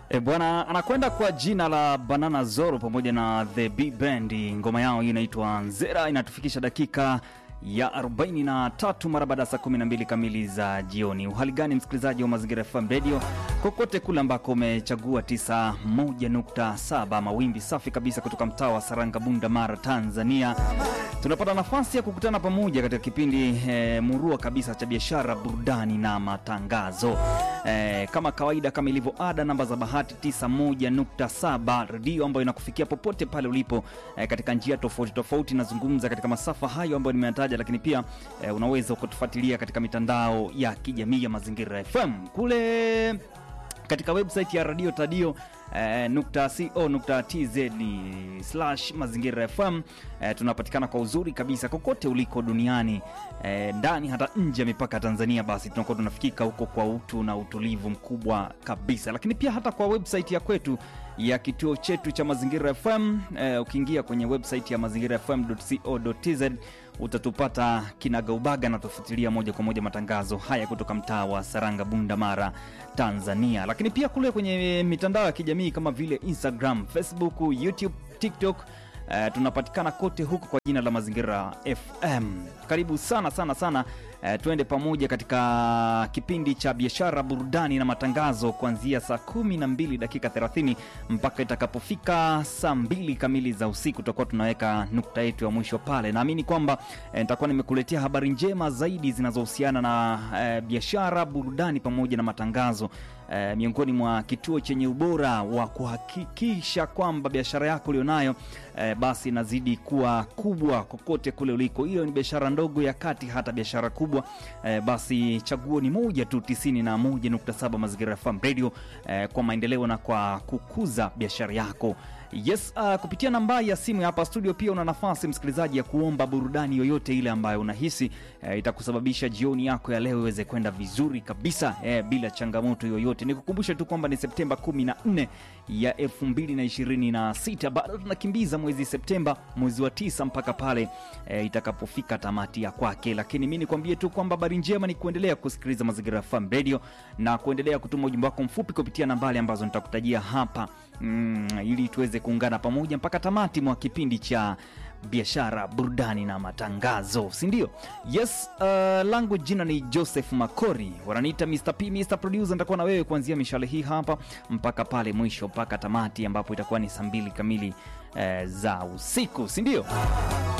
E bwana, anakwenda kwa jina la Banana Zoro pamoja na The B Band. Ngoma yao hii inaitwa Nzera, inatufikisha dakika ya 43 mara baada ya saa 12 kamili za jioni. Uhali gani msikilizaji wa Mazingira FM Radio kokote kule ambako umechagua 91.7 mawimbi safi kabisa kutoka mtaa wa Saranga, Bunda, Mara, Tanzania. Tunapata nafasi ya kukutana pamoja katika kipindi eh, murua kabisa cha biashara, burudani na matangazo. Eh, kama kawaida, kama ilivyo ada, namba za bahati 91.7 redio ambayo inakufikia popote pale ulipo eh, katika njia tofauti tofauti. Nazungumza katika masafa hayo ambayo nimeyataja, lakini pia eh, unaweza ukatufuatilia katika mitandao ya kijamii ya Mazingira FM kule katika website ya radio tadio eh, nukta co nukta tz slash mazingira fm eh, tunapatikana kwa uzuri kabisa kokote uliko duniani eh, ndani hata nje ya mipaka ya tanzania basi tunakuwa tunafikika huko kwa utu na utulivu mkubwa kabisa lakini pia hata kwa website ya kwetu ya kituo chetu cha mazingira fm eh, ukiingia kwenye website ya mazingira fm co tz utatupata kinagaubaga na tufuatilia moja kwa moja matangazo haya kutoka mtaa wa Saranga, Bunda, Mara, Tanzania. Lakini pia kule kwenye mitandao ya kijamii kama vile Instagram, Facebook, YouTube, TikTok Uh, tunapatikana kote huko kwa jina la Mazingira FM. Karibu sana sana sana, uh, tuende pamoja katika kipindi cha biashara, burudani na matangazo kuanzia saa kumi na mbili dakika 30 mpaka itakapofika saa mbili kamili za usiku, tutakuwa tunaweka nukta yetu ya mwisho pale. Naamini kwamba uh, nitakuwa nimekuletea habari njema zaidi zinazohusiana na uh, biashara, burudani pamoja na matangazo uh, miongoni mwa kituo chenye ubora wa kuhakikisha kwamba biashara yako ulionayo eh, basi inazidi kuwa kubwa kokote kule uliko. Hiyo ni biashara ndogo ya kati, hata biashara kubwa eh, basi chaguo ni moja tu, 91.7 Mazingira FM Radio eh, kwa maendeleo na kwa kukuza biashara yako. Yes, uh, kupitia nambari ya simu ya hapa studio pia una nafasi msikilizaji ya kuomba burudani yoyote ile ambayo unahisi eh, itakusababisha jioni yako ya leo iweze kwenda vizuri kabisa eh, bila changamoto yoyote. Nikukumbushe tu kwamba ni Septemba 14 ya 2026 bado tunakimbiza mwezi Septemba, mwezi wa tisa mpaka pale eh, itakapofika tamati ya kwake, lakini mi nikwambie tu kwamba habari njema ni kuendelea kusikiliza Mazingira FM Radio na kuendelea kutuma ujumbe wako mfupi kupitia nambari ambazo nitakutajia hapa mm, ili tuweze kuungana pamoja mpaka tamati mwa kipindi cha biashara burudani na matangazo si ndio yes uh, langu jina ni joseph makori wananiita mr p mr producer nitakuwa na wewe kuanzia mishale hii hapa mpaka pale mwisho mpaka tamati ambapo itakuwa ni saa mbili kamili eh, za usiku si ndio